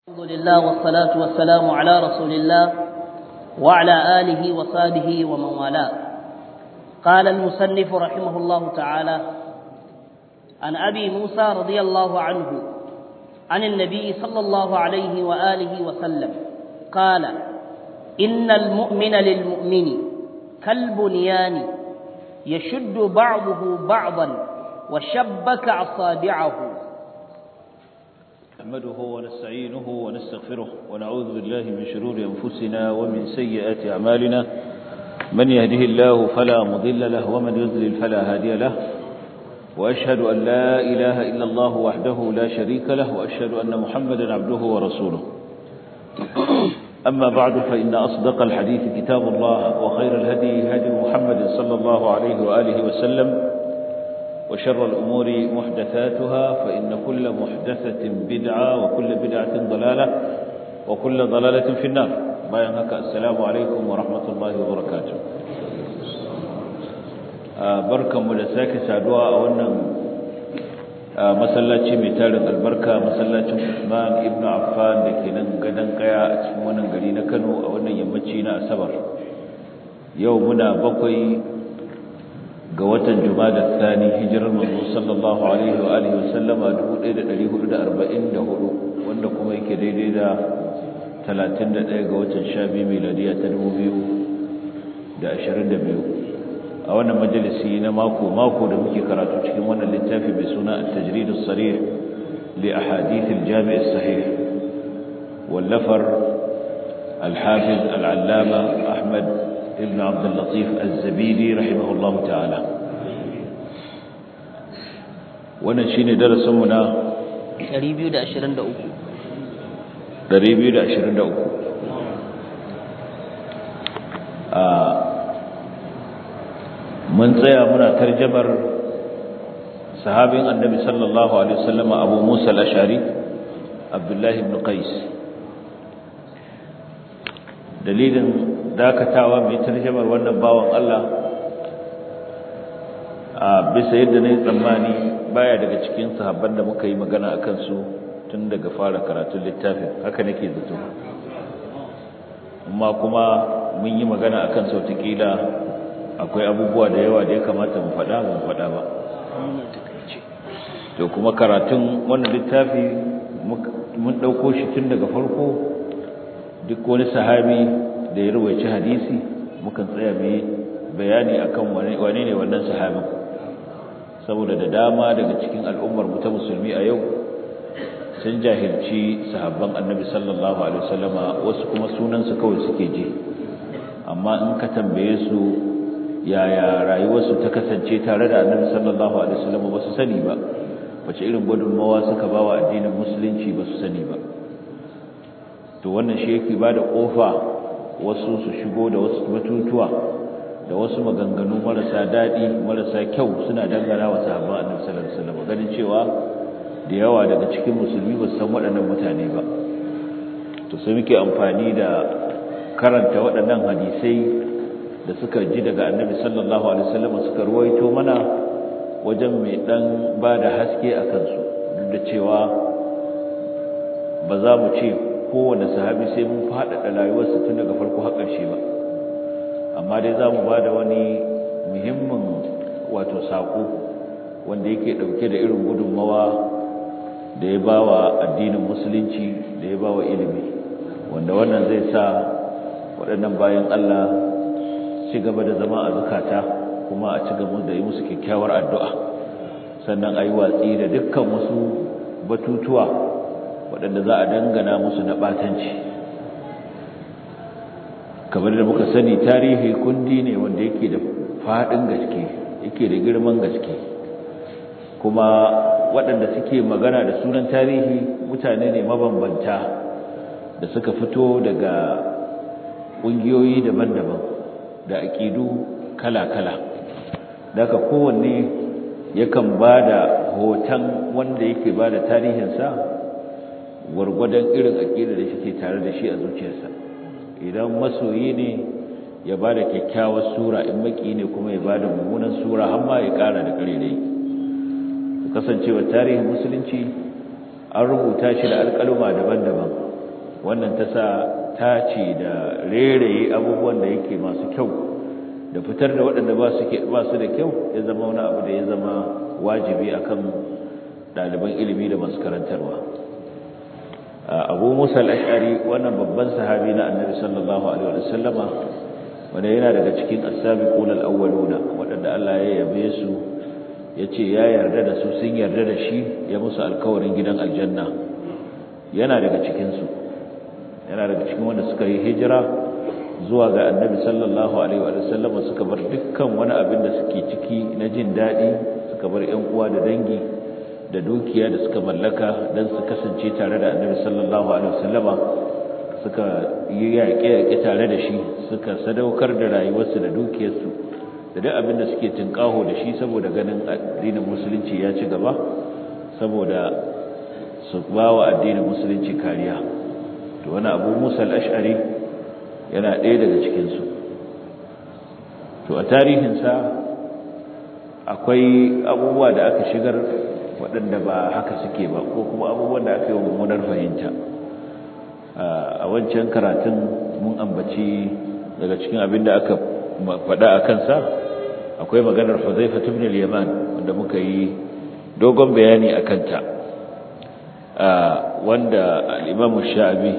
الحمد لله والصلاة والسلام على رسول الله وعلى آله وصحبه ومن والاه قال المصنف رحمه الله تعالى عن أبي موسى رضي الله عنه عن النبي صلى الله عليه وآله وسلم قال إن المؤمن للمؤمن كالبنيان يشد بعضه بعضا وشبك أصابعه نحمده ونستعينه ونستغفره ونعوذ بالله من شرور أنفسنا ومن سيئات أعمالنا من يهده الله فلا مضل له ومن يضلل فلا هادي له وأشهد أن لا إله إلا الله وحده لا شريك له وأشهد أن محمدا عبده ورسوله أما بعد فإن أصدق الحديث كتاب الله وخير الهدي هدي محمد صلى الله عليه وآله وسلم وشر الأمور محدثاتها فإن كل محدثة بدعة وكل بدعة ضلالة وكل ضلالة في النار بيانك السلام عليكم ورحمة الله وبركاته بركة ملساك سادوا أولا masallaci mai tarin albarka masallacin Usman ibn Affan da ke nan gadon kaya a cikin wannan gari na Kano a wannan yammaci na Asabar yau muna bakwai ga watan Jumada Thani hijirar manzo sallallahu alaihi wa alihi wasallama 1444 wanda kuma yake daidai da 31 ga watan Shabi miladiya ta 2022 a wannan majalisi na mako mako da muke karatu cikin wannan littafi mai suna at-tajrid as-sarih li ahadith al-jami' as-sahih wallafar al-hafiz al-allama Ahmad ابن عبد اللطيف الزبيدي رحمه الله تعالى wannan shine darasin mu na 223 223 a mun tsaya muna tarjamar sahabin annabi sallallahu alaihi wasallam Abu Musa al-Ash'ari Abdullah ibn Qais dalilin dakatawa mai tarjamar wannan bawan Allah a bisa yadda na yi tsammani baya daga cikin sahabban da muka yi magana a kansu tun daga fara karatun littafin haka nake zato amma kuma mun yi magana a kan sautakila akwai abubuwa da yawa da ya kamata mu faɗa mu faɗa ba to kuma karatun wannan littafi mun ɗauko shi tun daga farko duk wani sahabi da ya rawaici hadisi mukan tsaya mai bayani akan wane ne wannan sahabin saboda da dama daga cikin al'ummar mu ta musulmi a yau sun jahilci sahabban annabi sallallahu alaihi wasallama wasu kuma sunansu kawai suke ji amma in ka tambaye su yaya rayuwarsu ta kasance tare da annabi sallallahu alaihi wasallama ba su sani ba wace irin gudunmawa suka ba wa addinin musulunci ba su sani ba to wannan shi yake ba da ƙofa wasu su shigo da wasu batutuwa da wasu maganganu marasa daɗi marasa kyau suna dangana wa sahabban annabi sallallahu alaihi wasallam ganin cewa da yawa daga cikin musulmi ba su san waɗannan mutane ba to sai muke amfani da karanta waɗannan hadisai da suka ji daga annabi sallallahu alaihi wasallam suka ruwaito mana wajen mai dan ba da haske a kansu duk da cewa ba za mu ce kowane sahabi sai mun faɗaɗa rayuwarsa tun daga farko har ƙarshe ba amma dai za mu ba da wani muhimmin wato saƙo wanda yake ɗauke da irin gudunmawa da ya ba wa addinin musulunci da ya ba wa ilimi wanda wannan zai sa waɗannan bayan Allah ci gaba da zama a zukata kuma a ci gaba da yi musu kyakkyawar addu'a sannan a yi watsi da dukkan wasu batutuwa waɗanda za a dangana musu na ɓatanci kamar da muka sani tarihi kundi ne wanda yake da faɗin gaske yake da girman gaske kuma waɗanda suke magana da sunan tarihi mutane ne mabambanta da suka fito daga ƙungiyoyi daban-daban da aƙidu kala-kala daga kowanne yakan ba da hoton wanda yake ba da tarihinsa gwargwadon irin aƙida da shi tare da shi a zuciyarsa idan masoyi ne ya ba da kyakkyawar sura in maki ne kuma ya ba da mummunan sura har ma ya ƙara da ƙarerai kasancewa tarihin musulunci an rubuta shi da alƙaluma daban-daban wannan ta sa tace da reraye abubuwan da yake masu kyau da fitar da waɗanda ba su ba su da kyau ya zama wani abu da ya zama wajibi akan ɗaliban ilimi da masu karantarwa abu musa al-ash'ari wannan babban sahabi na annabi sallallahu alaihi wa sallama wanda yana daga cikin as-sabiqun al-awwaluna waɗanda Allah ya yabe su yace ya yarda da su sun yarda da shi ya musu alkawarin gidan aljanna yana daga cikin su yana daga cikin wanda suka yi hijira zuwa ga annabi sallallahu alaihi wa sallama suka bar dukkan wani abin da suke ciki na jin daɗi suka bar ƴan uwa da dangi da dukiya da suka mallaka don su kasance tare da annabi sallallahu alaihi wasallama suka yi yaƙe-yaƙe tare da shi suka sadaukar da rayuwarsu da dukiyarsu da duk abin da suke tinkaho da shi saboda ganin addinin musulunci ya ci gaba saboda su ba wa addinin musulunci kariya to wani abu musa al-ash'ari yana ɗaya daga cikinsu to a tarihinsa akwai abubuwa da aka shigar waɗanda ba haka suke ba ko kuma abubuwan da aka yi wa mummunar fahimta a wancan karatun mun ambaci daga cikin abin da aka faɗa a kansa akwai maganar Huzaifa ibn al-Yaman wanda muka yi dogon bayani a kanta wanda al-Imam Sha'bi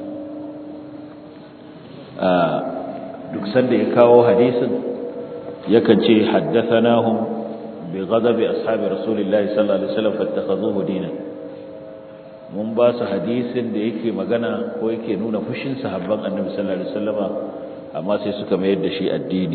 duk sanda ya kawo hadisin yakan ce haddathanahum بغضب أصحاب رسول الله صلى الله عليه وسلم فاتخذوه دينا mun ba su hadisin da yake magana ko yake nuna fushin sahabban annabi sallallahu alaihi wasallama amma sai suka mayar da shi addini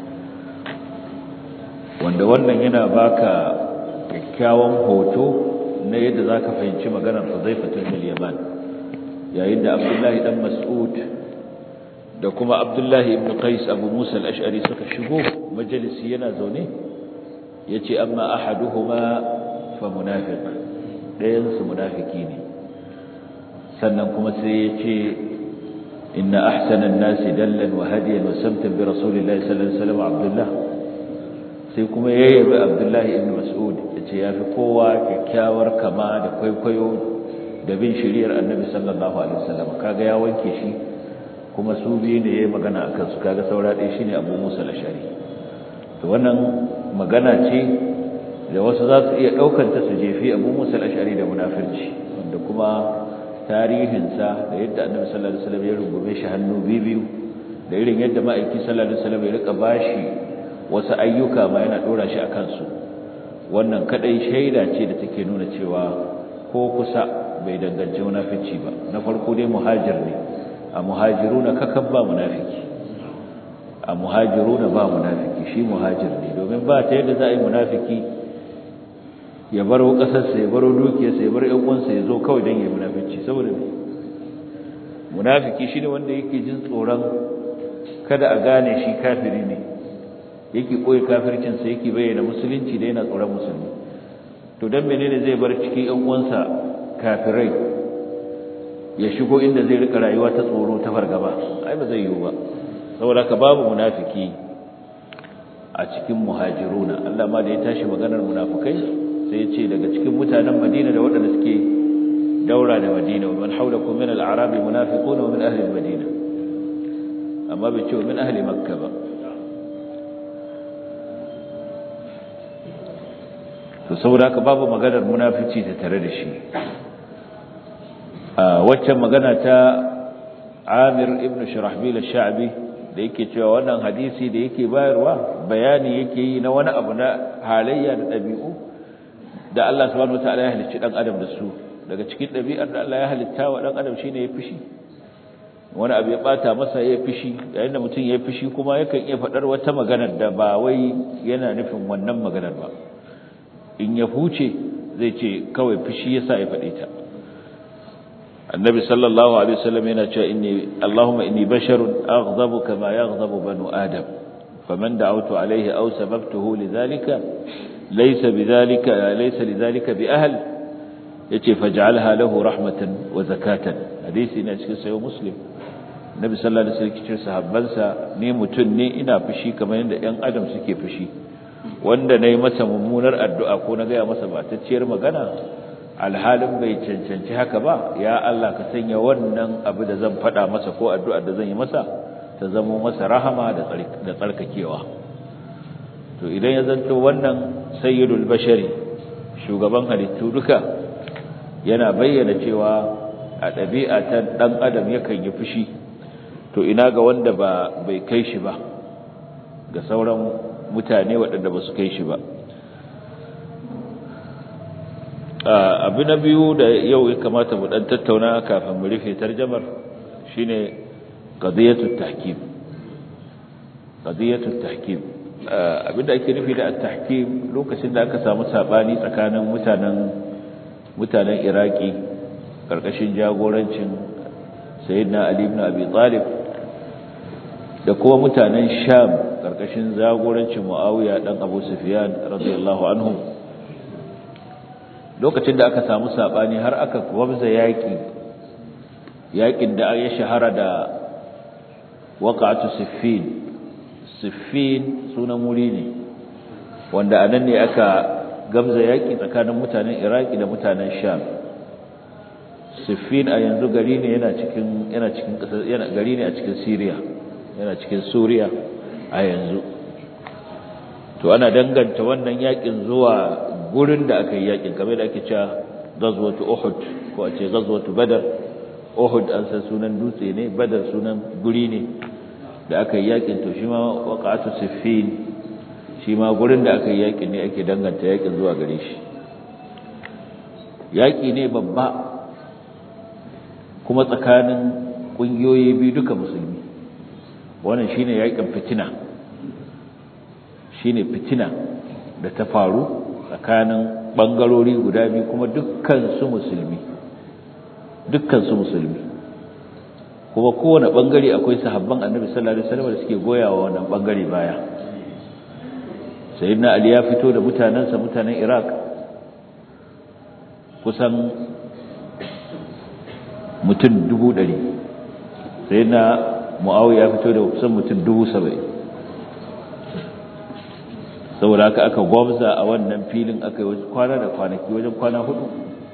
wanda wannan yana baka kyakkyawan hoto na yadda zaka fahimci maganar Huzaifa bin Yaman yayin da Abdullahi dan Mas'ud da kuma Abdullahi ibn Qais Abu Musa al-Ash'ari suka shigo majalisi yana zaune yace amma ahaduhuma fa munafiq dayan su munafiki ne sannan kuma sai yace inna ahsana an-nasi dallan wa hadiyan wa samtan bi rasulillahi sallallahu alaihi wasallam abdullah sai kuma yayi abdullah ibn mas'ud yace yafi kowa kyakkyawar kama da kwaikwayo da bin shiriyar annabi sallallahu alaihi wasallam kaga ya wanke shi kuma su biyu ne yayi magana akan su kaga saura ɗaya shine abu musa al-ashari to wannan magana ce da wasu za su iya ɗaukanta su jefi abu musa al'ashari da munafirci wanda kuma tarihinsa da yadda annabi sallallahu alaihi wasallam ya rungume shi hannu biyu da irin yadda ma'aiki sallallahu alaihi wasallam ya rika bashi wasu ayyuka ma yana dora shi a kansu wannan kadai shaida ce da take nuna cewa ko kusa bai danganci munafirci ba na farko dai muhajir ne a muhajiruna kakan ba munafiki a muhajiruna ba munafiki shi muhajir ne domin ba ta yadda za a yi munafiki ya baro ƙasarsa ya baro dukiyarsa ya bar ƴan uwansa ya zo kawai don ya munafici saboda ne munafiki shi ne wanda yake jin tsoron kada a gane shi kafiri ne yake koyi kafircinsa yake bayyana musulunci da yana tsoron musulmi to don menene zai bar cikin ƴan uwansa kafirai ya shigo inda zai rika rayuwa ta tsoro ta fargaba ai ba zai yiwu ba saboda ka babu munafiki a cikin muhajiruna Allah ma da ya tashi maganar munafikai sai ya ce daga cikin mutanen Madina da waɗanda suke daura da Madina man haulakum min al-a'rab munafiquna wa min ahli al-madina amma bai ce min ahli makka ba to saboda ka babu maganar munafici ta tare da shi a waccan magana ta Amir ibn Shurahbil al-Sha'bi da yake cewa wannan hadisi da yake bayarwa bayani yake yi na wani abu na halayya da ɗabi'u da Allah subhanahu wataala ya halicci dan adam da su daga cikin ɗabi'ar da Allah ya halitta wa dan adam shine ya fishi wani abu ya bata masa ya fishi yayin da mutum ya fishi kuma yakan iya faɗar wata maganar da ba wai yana nufin wannan maganar ba in ya huce zai ce kawai fishi yasa ya faɗe ta النبي صلى الله عليه وسلم يقول إني اللهم إني بشر أغضب كما يغضب بنو آدم فمن دعوت عليه أو سببته لذلك ليس بذلك ليس لذلك بأهل يتي فاجعلها له رحمة وزكاة حديث إن أشكي سيو مسلم النبي صلى الله عليه وسلم كتير sahabbansa ni mutun ne ina fushi kamar yadda ƴan adam suke fushi wanda nayi masa mummunar addu'a ko na ga masa batacciyar magana alhalin bai cancanci haka ba ya Allah ka sanya wannan abu da zan faɗa masa ko addu'ar da zan yi masa ta zama masa rahama da tsarkakewa to idan ya zanto wannan sayyidul bashari shugaban halittu duka yana bayyana cewa a ɗabi'a ta ɗan adam yakan yi fushi to ina ga wanda ba bai kai shi ba ga sauran mutane waɗanda ba su kai shi ba abu na biyu da yau ya kamata mu ɗan tattauna kafin mu rufe tarjamar shine qadiyatut tahkim qadiyatut tahkim abinda ake nufi da at-tahkim lokacin da aka samu sabani tsakanin mutanen mutanen Iraki karkashin jagorancin Sayyidina Ali ibn Abi Talib da kuma mutanen Sham karkashin jagorancin Muawiya dan Abu Sufyan radiyallahu anhu lokacin da aka samu sabani har aka gwabza yaki yakin da ya shahara da waqa'atu Siffin Siffin sunan wuri ne wanda anan ne aka gamza yaki tsakanin mutanen Iraki da mutanen Sham Siffin a yanzu gari ne yana cikin yana cikin kasar yana gari ne a cikin Syria yana cikin Suriya a yanzu to ana danganta wannan yakin zuwa gurin da aka yi yakin kamar da ake cewa Ghazwatu Uhud ko a ce Ghazwatu Badr Uhud an san sunan dutse ne Badr sunan guri ne da aka yi yakin to shi ma waqatu Siffin shi ma gurin da aka yi yakin ne ake danganta yakin zuwa gare shi yaki ne babba kuma tsakanin kungiyoyi biyu duka musulmi wannan shine yakin fitina shine fitina da ta faru tsakanin bangarori guda biyu kuma dukkan su musulmi dukkan su musulmi kuma kowane bangare akwai sahabban annabi sallallahu alaihi wasallam da suke goyawa wannan bangare baya sayyidina ali ya fito da mutanansa mutanen iraq kusan mutum dubu ɗari sayyidina muawiya ya fito da kusan mutum dubu saba'in saboda haka aka gwamza a wannan filin aka yi kwana da kwanaki wajen kwana hudu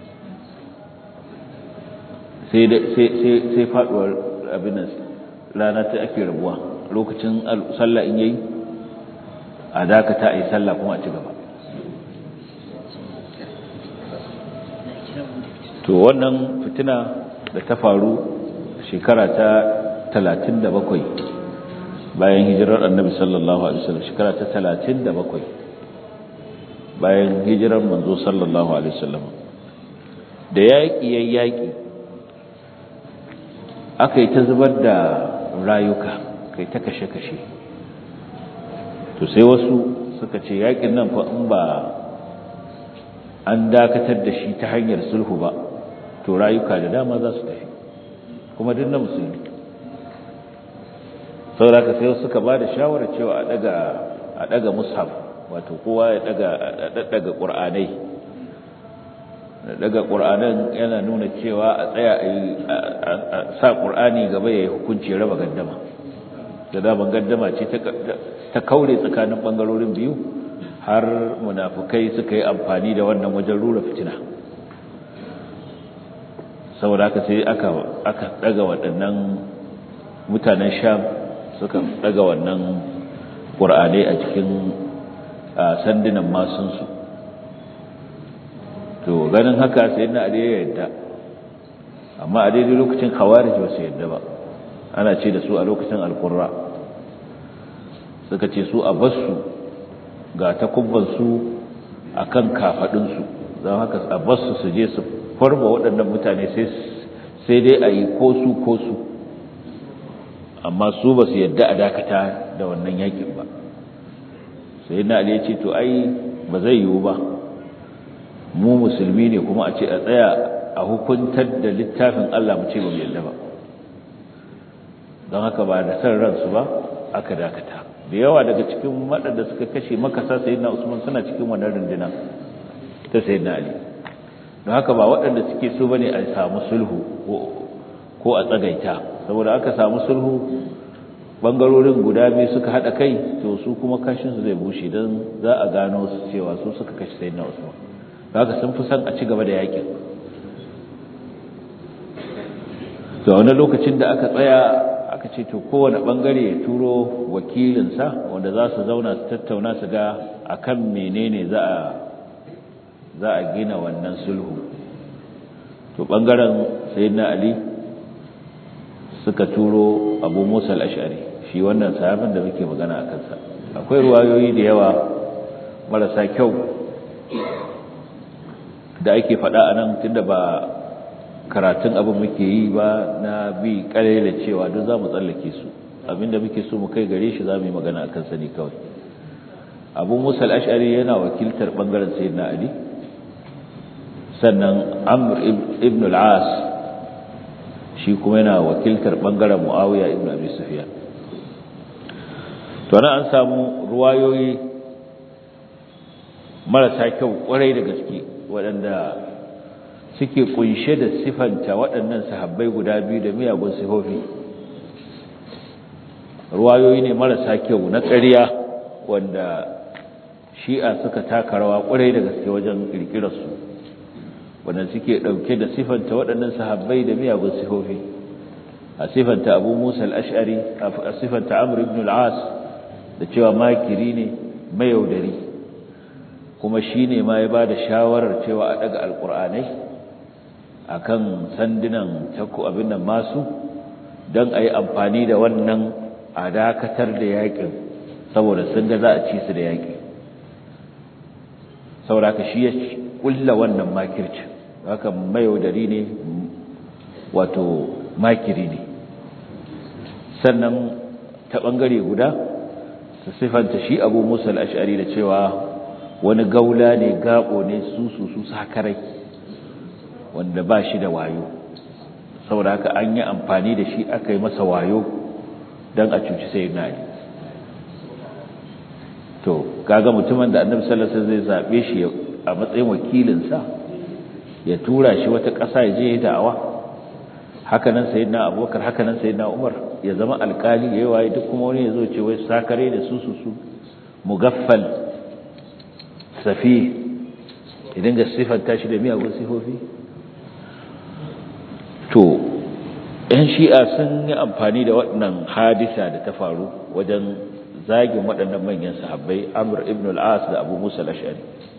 sai faduwar abin rana ta ake rabuwa lokacin sallah in yayi a dakata a yi sallah kuma a ci gaba to wannan fitina da ta faru shekara ta talatin da bakwai bayan hijirar annabi sallallahu alaihi wasallam shekara ta talatin da bakwai bayan hijirar manzo sallallahu alaihi wasallam da yaƙi ya yaƙi aka yi ta zubar da rayuka kai ta kashe-kashe to sai wasu suka ce yaƙin nan fa in ba an dakatar da shi ta hanyar sulhu ba to rayuka da dama za su tafi kuma duk na musulmi saboda sai suka ba da shawarar cewa a daga a daga mushaf wato kowa ya daga daga qur'anai daga qur'anan yana nuna cewa a tsaya a sa qur'ani gaba yayin hukunci raba gaddama da daban gaddama ce ta kaure tsakanin bangarorin biyu har munafukai suka yi amfani da wannan wajen rura fitina saboda haka sai aka aka daga waɗannan mutanen sham suka daga wannan qur'anai a cikin sandunan masunsu to ganin haka sai na ya yadda amma a daidai lokacin khawarij ba su yadda ba ana ce da su a lokacin alqurra suka ce su a basu ga takubbansu a kan kafaɗinsu don haka a basu su je su farba waɗannan mutane sai dai a yi ko su ko su amma su ba su yadda a dakata da wannan yakin ba sai na ya ce to ai ba zai yiwu ba mu musulmi ne kuma a ce a tsaya a hukuntar da littafin Allah mu ce ba mu yadda ba don haka ba da san ransu ba aka dakata da yawa daga cikin waɗanda suka kashe makasa sayyidina Usman suna cikin wannan runduna ta sayyidina Ali don haka ba waɗanda suke so bane a samu sulhu ko a tsagaita saboda aka samu sulhu bangarorin guda biyu suka hada kai to su kuma kashin su zai bushe dan za a gano su cewa su suka kashe sayyidina Usman haka sun fi son a ci gaba da yakin to wani lokacin da aka tsaya aka ce to kowane bangare ya turo wakilinsa wanda za su zauna su tattauna su ga akan menene za a za a gina wannan sulhu to bangaren sayyidina ali suka turo abu musa al-ash'ari shi wannan sahabin da muke magana a kansa akwai ruwayoyi da yawa marasa kyau da ake faɗa a nan tunda ba karatun abin muke yi ba na bi da cewa duk za mu tsallake su abinda muke so mu kai gare shi za mu yi magana a kansa ne kawai abu musa al-ash'ari yana wakiltar bangaren sayyidina ali sannan amr ibn al-as shi kuma yana wakiltar bangaren muawiya ibn abi sufyan to nan an samu ruwayoyi marasa kyau kwarai da gaske waɗanda suke kunshe da sifanta waɗannan sahabbai guda biyu da miyagun sifofi ruwayoyi ne marasa kyau na ƙarya wanda shi'a suka taka rawa kwarai da gaske wajen ƙirƙirarsu wanda suke ɗauke da sifanta waɗannan sahabbai da miyagun sifofi a sifanta abu musa al'ashari a sifanta amur ibn al'as da cewa makiri ne mayaudari kuma shi ne ma ya ba da shawarar cewa a ɗaga alƙur'anai a kan sandunan takku abin nan masu don a yi amfani da wannan a dakatar da yaƙin saboda sun ga za a ci su da yaƙi saboda ka shi ya ƙulla wannan makircin haka mayaudari ne wato makiri ne sannan ta ɓangare guda su sifanta shi abu musa al'ashari da cewa wani gaula ne gaɓo ne su su su sakarai wanda ba shi da wayo saboda haka an yi amfani da shi aka yi masa wayo don a cuci sai na yi to kaga mutumin da annabi sallallahu alaihi wasallam zai zabe shi a matsayin wakilinsa ya tura shi wata ƙasa ya je da'awa haka nan sayyidina abubakar haka nan sayyidina umar ya zama alƙali yayi waye duk kuma wani ya zo ce wai sakare da su su su mugaffal safi idan ga sifanta shi da miyagun sifofi to ‘yan shi'a sun yi amfani da waɗannan hadisa da ta faru wajen zagin waɗannan manyan sahabbai amur ibn al'as da abu musa lashari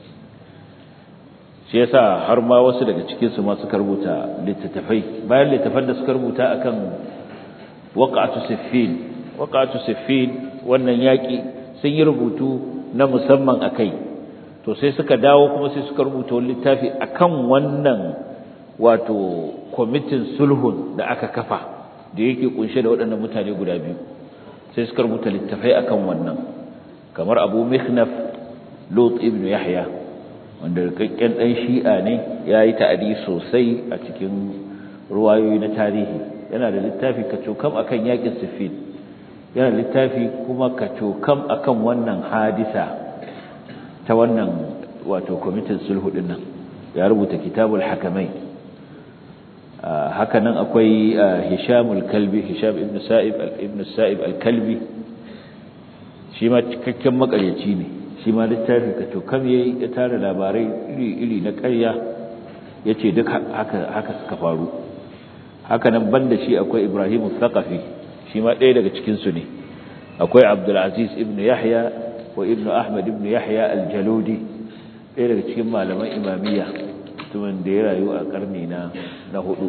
shi yasa har ma wasu daga cikinsu ma suka rubuta littattafai bayan littattafan da suka rubuta akan waƙa'atu siffin waƙa'atu siffin wannan yaƙi sun yi rubutu na musamman a kai to sai suka dawo kuma sai suka rubuta wani littafi akan wannan wato kwamitin sulhun da aka kafa da yake kunshe da waɗannan mutane guda biyu sai suka rubuta littafai akan wannan kamar abu mikhnaf lot ibn yahya wanda rikakken ɗan shi'a ne ya yi ta'adi sosai a cikin ruwayoyi na tarihi yana da littafi kacokam akan yakin siffin yana da littafi kuma kacokam akan wannan hadisa ta wannan wato kwamitin sulhu ɗin nan ya rubuta kitabul hakamai haka nan akwai Hishamul Kalbi Hisham ibn Sa'ib ibn Sa'ib al-Kalbi shi ma cikakken makaryaci ne shi ma littafi ka to kam yayi ya tara labarai iri-iri na ƙarya yace duk haka haka suka faru haka nan banda shi akwai Ibrahim al-Thaqafi shi ma ɗaya daga cikin su ne akwai Abdul Aziz ibn Yahya wa ibn Ahmad ibn Yahya al-Jaludi ɗaya daga cikin malaman imamiyya mutumin da ya rayu a karni na na hudu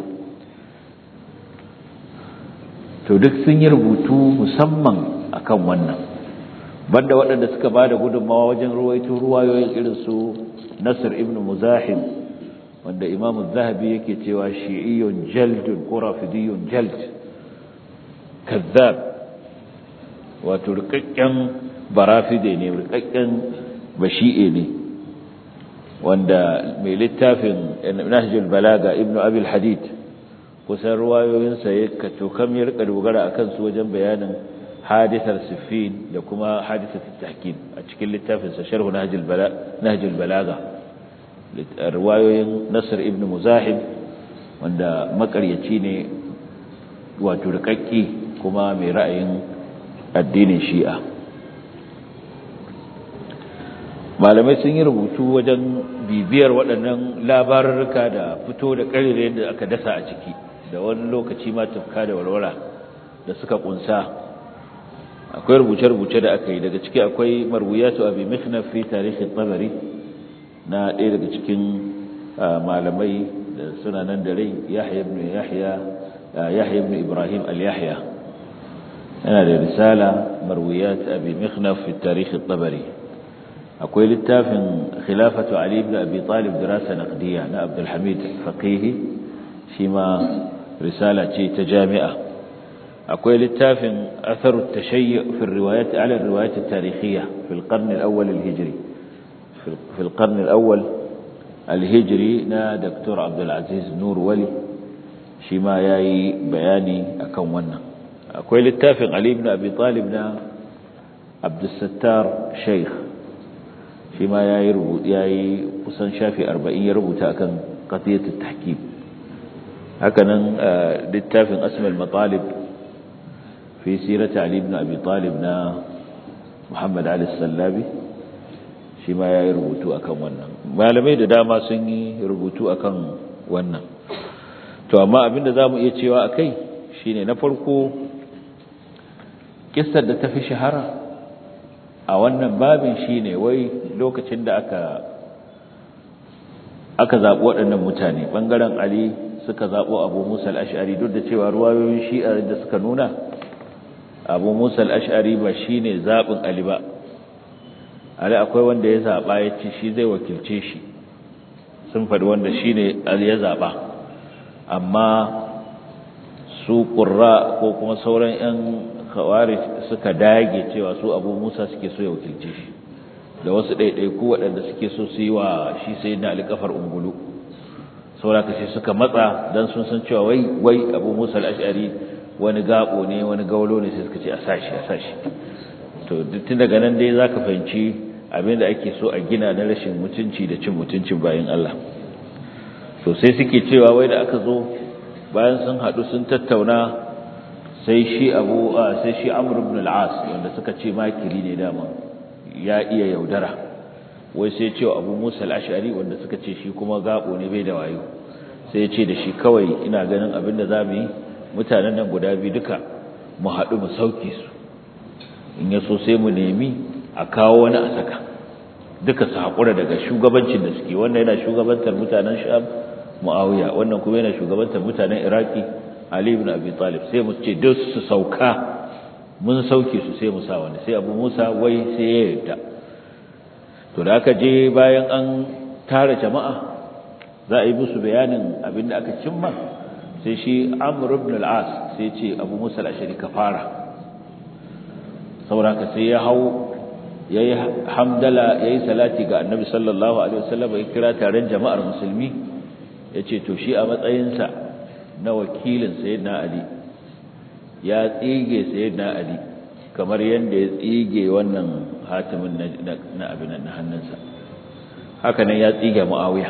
to duk sun yi rubutu musamman akan wannan banda waɗanda suka ba da gudunmawa wajen ruwaito ruwayoyin irin su nasir ibn muzahim wanda imamu zahabi yake cewa shi'iyyun jaldun ko rafidiyun jald kazzab wato rikakken barafide ne rikakken bashi'e ne wanda mai littafin nahjul balaga ibnu abil hadid kusan ruwayoyinsa ya kacokam ya rika dogara a kansu wajen bayanin hadisar siffin da kuma hadisar tahkim a cikin littafinsa sharhu nahjul balaga ruwayoyin nasir ibn muzahim wanda makaryaci ne wato rikakki kuma mai ra'ayin addinin shi'a malamai sun yi rubutu wajen bibiyar waɗannan labarurruka da fito da ƙarire da aka dasa a ciki da wani lokaci ma tufka da walwala da suka kunsa akwai rubuce-rubuce da aka yi daga ciki akwai marwiyatu abi mikhnaf fi tarihin tabari na ɗaya daga cikin malamai da suna nan da rai yahya ibn yahya yahya ibn ibrahim al-yahya yana da risala marwiyat abi mikhnaf fi tarihin tabari akwai littafin khilafatu ali ibn abi talib dirasa naqdiya na abdul hamid faqihi shi ma risala ce ta jami'a akwai littafin atharu tashayyu fi riwayat ala riwayat at-tarikhiyya fi al-qarn al-awwal al-hijri fi al-qarn al-awwal al-hijri na dr abdul aziz nur wali shi ma yayi bayani akan wannan akwai littafin ali ibn abi talib na abdul sattar sheikh shi ma yayi rubutu yayi kusan shafi 40 ya rubuta akan qadiyat at-tahkim hakanan littafin asmal matalib fi sirati ali ibn abi talib na muhammad ali sallabi shi ma yayi rubutu akan wannan malamai da dama sun yi rubutu akan wannan to amma abinda zamu iya cewa akai shine na farko kissar da ta fi shahara a wannan babin shine wai lokacin da aka aka zaɓi waɗannan mutane ɓangaren ali suka zaɓo abu musa al'ashari duk da cewa ruwayoyin shi'a da suka nuna abu musa al'ashari ba shi ne zaɓin ali ba ali akwai wanda ya zaɓa ya ce shi zai wakilce shi sun faɗi wanda shi ne ali ya zaɓa amma su ƙurra ko kuma sauran 'yan kawari suka dage cewa su abu musa suke so ya wakilce shi da wasu ɗaiɗaiku waɗanda suke so su yi wa shi sai na alikafar ungulu sauraka sai suka matsa don sun san cewa wai wai abu musa al'ashari wani gaɓo ne wani gaulo ne sai suka ce a sashi a sashi to tun daga nan dai za ka fahimci abin da ake so a gina na rashin mutunci da cin mutuncin bayan Allah to sai suke cewa wai da aka zo bayan sun haɗu sun tattauna sai shi abu sai shi amr ibn al-as wanda suka ce makiri ne dama ya iya yaudara wai sai cewa abu musa al-ash'ari wanda suka ce shi kuma gabo ne bai da wayo sai ya ce da shi kawai ina ganin abinda za mu yi mutanen nan guda biyu duka mu haɗu mu sauke su in ya so sai mu nemi a kawo wani a saka duka su haƙura daga shugabancin da suke wannan yana shugabantar mutanen sham muawiya wannan kuma yana shugabantar mutanen iraki ali ibn abi talib sai mu ce duk su sauka mun sauke su sai mu sa wani sai abu musa wai sai ya yarda to da aka je bayan an tara jama'a za a yi musu bayanin abin da aka cimma sai shi amr ibn al-as sai ce abu musa al-ashari ka fara saboda haka sai ya hau yayi hamdala yayi salati ga annabi sallallahu alaihi wasallam ya kira taron jama'ar musulmi yace to shi a matsayinsa na wakilin sayyidina ali ya tsige sayyidina ali kamar yanda ya tsige wannan hatimin na abin na hannunsa haka nan ya tsige muawiya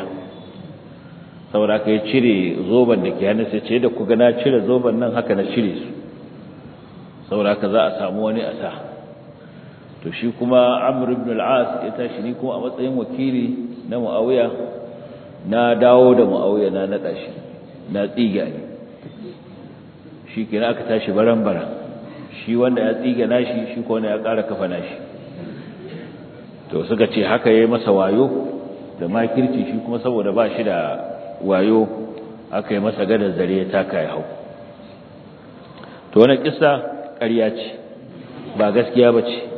saboda haka ya cire zoban da ke hannunsa ce da kuga na cire zoban nan haka na cire su saboda haka za a samu wani a sa to shi kuma amr ibn al-as ya tashi ni kuma a matsayin wakili na muawiya na dawo da muawiya na nada shi na tsiga ne shi kenan aka tashi baran-baran shi wanda ya tsiga nashi shi ko wanda ya ƙara kafa nashi to suka ce haka yayi masa wayo da makirci shi kuma saboda ba shi da wayo aka yi masa gadar zare ya taka ya hau to wannan kissa ƙarya ce ba gaskiya ba ce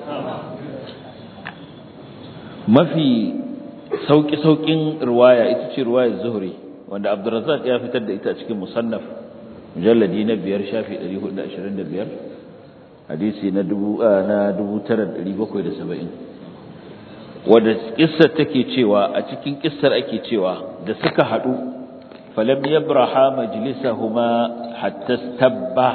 mafi sauƙi-sauƙin ruwaya ita ce ruwayar zuhri wanda abdurrazzaq ya fitar da ita cikin musannaf mujalladi na biyar shafi 425 hadisi na 9770 wanda kissar take cewa a cikin kissar ake cewa da suka hadu falam yabraha majlisahuma hatta stabba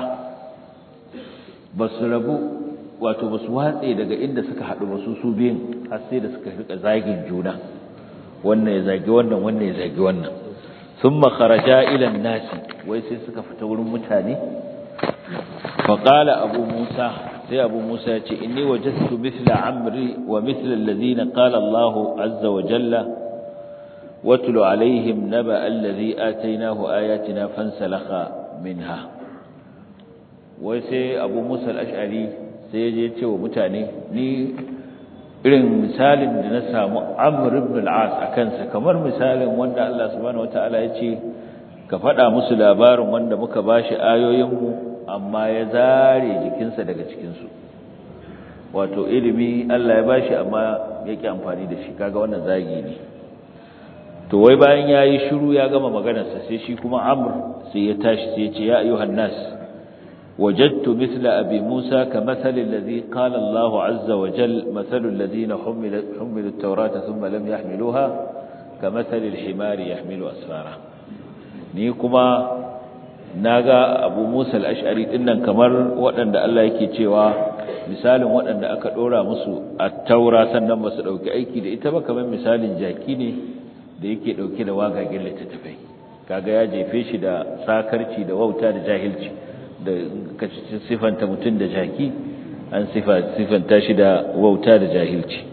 basu rabu wato basu watse daga inda suka hadu ba su su biyun har sai da suka rika zagin juna wannan ya zagi wannan wannan ya zagi wannan thumma kharaja ila an-nas wai sai suka fita wurin mutane fa qala abu musa sai sai abu musa ya ce inni wajadtu mithla amri wa mithla alladhina qala Allahu azza wa jalla watlu alaihim naba alladhi atainahu ayatina fansalakha minha wai sai abu musa al-ash'ari sai ya je ce wa mutane ni irin misalin da na samu amr ibn al-as akan sa kamar misalin wanda Allah subhanahu wataala ya ce ka faɗa musu labarin wanda muka bashi ayoyinmu amma ya zare jikinsa daga cikinsu wato ilimi Allah ya bashi amma yake amfani da shi kaga wannan zagi ne to wai bayan yayi shiru ya gama maganarsa sai shi kuma Amr sai ya tashi sai ya ce ya ayyuhan nas wajadtu mithla abi Musa kamathali alladhi qala Allah azza wa jal mathalu alladhina humilu humilu at-taurata thumma lam yahmiluha kamathali al-himari yahmilu asfara ni kuma naga Abu Musa al-Ash'ari dinnan kamar waɗanda Allah yake cewa misalin waɗanda aka dora musu at-taura sannan ba su dauki aiki da ita ba kamar misalin jaki ne da yake dauke da wagagen littattafai kaga ya jefe shi da sakarci da wauta da jahilci da kace sifanta mutun da jaki an sifa sifanta shi da wauta da jahilci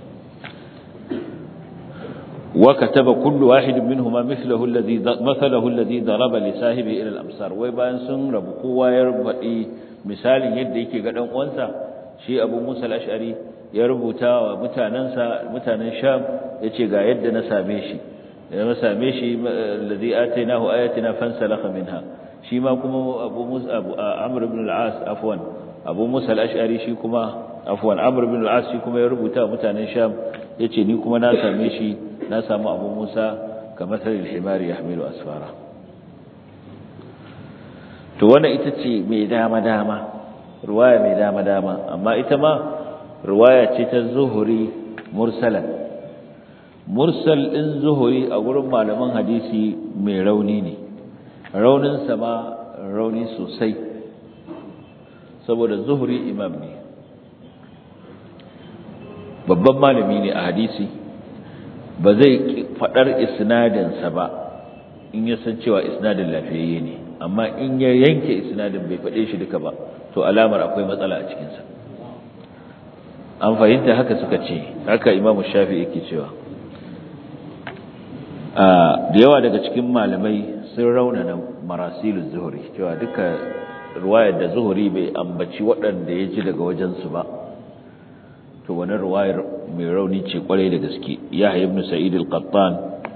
وكتب كل واحد منهما مثله الذي مثله الذي ضرب لصاحبه الى الامصار wai bayan sun rabu kowa ya rubadi misalin yadda yake ga dan uwansa shi Abu Musa al-Ash'ari ya rubuta wa mutanansa mutanen Sham yace ga yadda na same shi da na same shi alladhi atainahu ayatina fansalakha minha shi ma kuma Abu Musa Abu Amr ibn al-As afwan Abu Musa al-Ash'ari shi kuma afwan Amr ibn al-As shi kuma ya rubuta wa mutanen Sham yace ni kuma na same shi na samu abu musa kamar sarin himari ya hamilu asfara to wannan ita ce mai dama-dama ruwaya mai dama-dama amma ita ma ruwaya ce ta zuhuri mursalan mursal ɗin zuhuri a gurin malaman hadisi mai rauni ne rauninsa ma rauni sosai saboda zuhuri imam ne babban malami ne a hadisi ba zai faɗar isnadinsa ba in ya san cewa isnadin lafiyayye ne amma in ya yanke isnadin bai faɗe shi duka ba to alamar akwai matsala a cikinsa an fahimta haka suka ce haka imamu shafi yake cewa da yawa daga cikin malamai sun raunana marasilun zuhuri cewa duka ruwayar da zuhuri bai ambaci waɗanda ya ji daga wajensu ba to wani ruwayar mai rauni ce kwarai da gaske yahya ibn sa'id al-qattan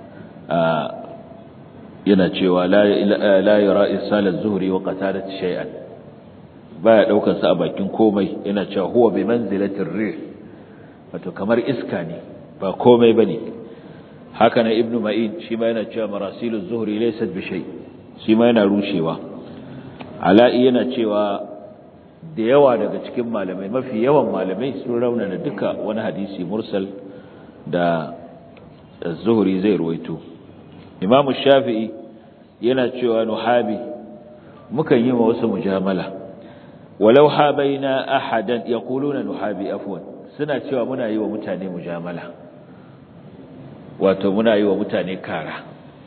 yana cewa la la yara isal az-zuhri wa qatadat shay'an baya daukar sa a bakin komai yana cewa huwa bi manzilati ar-rih wato kamar iska ne ba komai bane haka na ibnu ma'in shi ma yana cewa marasilu az-zuhri laysat bi shay shi ma yana rushewa ala'i yana cewa da yawa daga cikin malamai mafi yawan malamai sun raunana duka wani hadisi mursal da zuhuri zai ruwaito imamu shafi'i yana cewa nuhabi mukan yi wa wasu mujamala walau habaina ahadan yaquluna nuhabi afwan suna cewa muna yi wa mutane mujamala wato muna yi wa mutane kara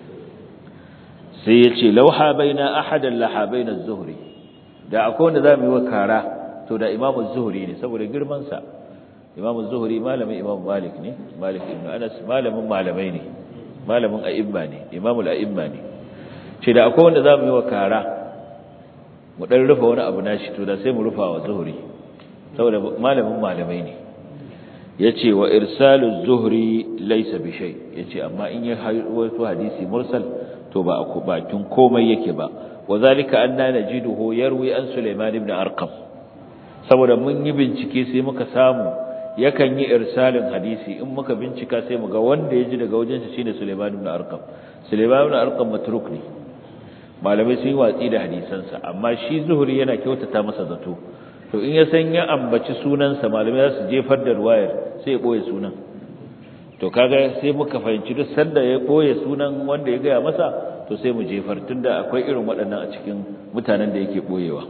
sai yace law habaina ahadan la habaina az-zuhri da akwai wanda zamu yi wa kara to da Imam az-Zuhri ne saboda girman sa Imam az-Zuhri malamin Imam Malik ne Malik ibn Anas malamin malamai ne malamin a'imma ne Imam al-a'imma ne ce da akwai wanda zamu yi wa kara mu dan rufa wani abu nashi to da sai mu rufa wa Zuhri saboda malamin malamai ne yace wa irsalu az-Zuhri laysa bi shay yace amma in ya wato hadisi mursal to ba a bakin komai yake ba وذلك أننا نجده يروي عن سليمان بن أرقم saboda mun yi bincike sai muka samu yakan yi irsalin hadisi in muka bincika sai muga wanda ya ji daga wajen shi shine Sulaiman ibn Arqam Sulaiman ibn Arqam matruk ne malamai sun yi watsi da hadisansa amma shi Zuhri yana kyautata masa zato to in ya san ya ambaci sunansa malamai za su jefar da ruwayar sai ya boye sunan to kaga sai muka fahimci duk sanda ya boye sunan wanda ya gaya masa to sai mu jefar tunda akwai irin waɗannan a cikin mutanen da yake boyewa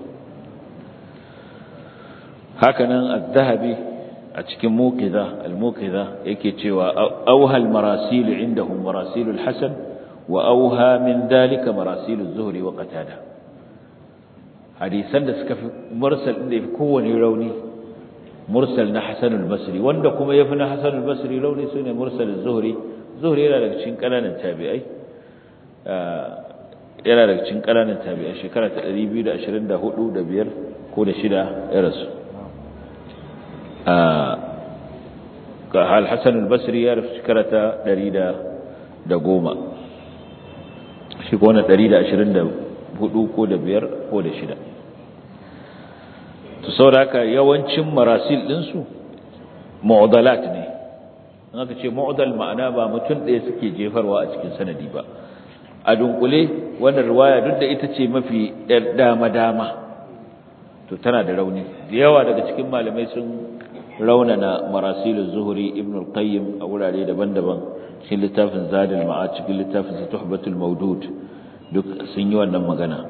hakanan az-zahabi a cikin muqiza al-muqiza yake cewa awhal marasil indahum marasil al-hasan wa awha min dalika marasil az-zuhri wa qatada hadisan da suka fi mursal din da kowane rauni mursal na Hasan al-Basri wanda kuma yafi na Hasan al-Basri rauni sune mursal az-Zuhri Zuhri yana daga cikin kananan tabi'ai yana daga cikin kananan tabi'ai shekara ta 224 da 5 ko da 6 ya rasu ga al-Hasan al-Basri ya rasu shekara ta 110 shi ko na 124 ko da 5 ko da 6 to saboda haka yawancin marasil ɗinsu mu'dalat ne in aka ce mu'dal ma'ana ba mutum ɗaya suke jefarwa a cikin sanadi ba a dunkule wannan riwaya duk da ita ce mafi ɗar dama-dama to tana da rauni da yawa daga cikin malamai sun raunana marasilul zuhuri ibn al-qayyim a wurare daban-daban cikin littafin zadul ma'ad cikin littafin tuhbatul mawdud duk sun yi wannan magana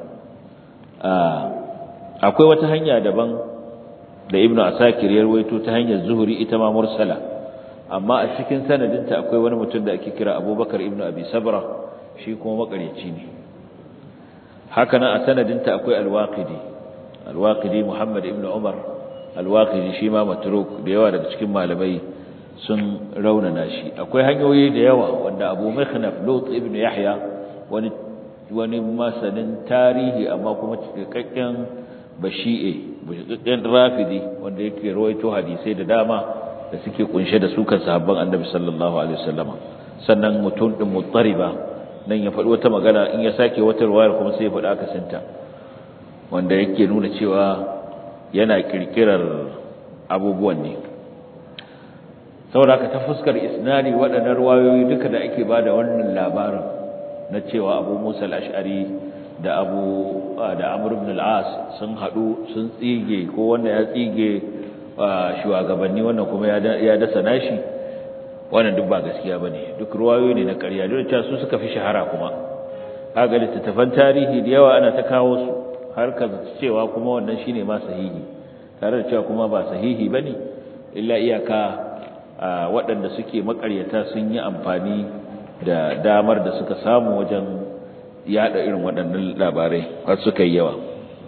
akwai wata hanya daban da ibnu asakir ya rawaito ta hanyar zuhuri ita ma mursala amma a cikin sanadinta akwai wani mutum da ake kira abubakar ibnu abi sabra shi kuma makareci ne haka nan a sanadinta akwai alwaqidi alwaqidi muhammad ibnu umar alwaqidi shi ma matruk da yawa daga cikin malamai sun raunana shi akwai hanyoyi da yawa wanda abu mikhnaf lut ibnu yahya wani wani masanin tarihi amma kuma cikakken bashi'e bashiƙaƙƙen rafidi wanda yake rawaito hadisai da dama da suke kunshe da sukan sahabban annabi sallallahu alaihi wasallama sannan mutum din muttariba nan ya faɗi wata magana in ya sake wata ruwayar kuma sai ya faɗi akasinta wanda yake nuna cewa yana kirkirar abubuwan ne saboda haka ta fuskar isnadi waɗannan ruwayoyi duka da ake bada wannan labarin na cewa abu musa al-ash'ari da abu da amr ibn al-as sun hadu sun tsige ko wanda ya tsige shugabanni wannan kuma ya dasa nashi wannan duk ba gaskiya bane duk ruwayoyi ne na ƙarya duk da su suka fi shahara kuma kaga littattafan tarihi da yawa ana ta kawo su har ka cewa kuma wannan shine ma sahihi tare da cewa kuma ba sahihi bane illa iyaka waɗanda suke makaryata sun yi amfani da damar da suka samu wajen yada irin waɗannan labarai har suka yi yawa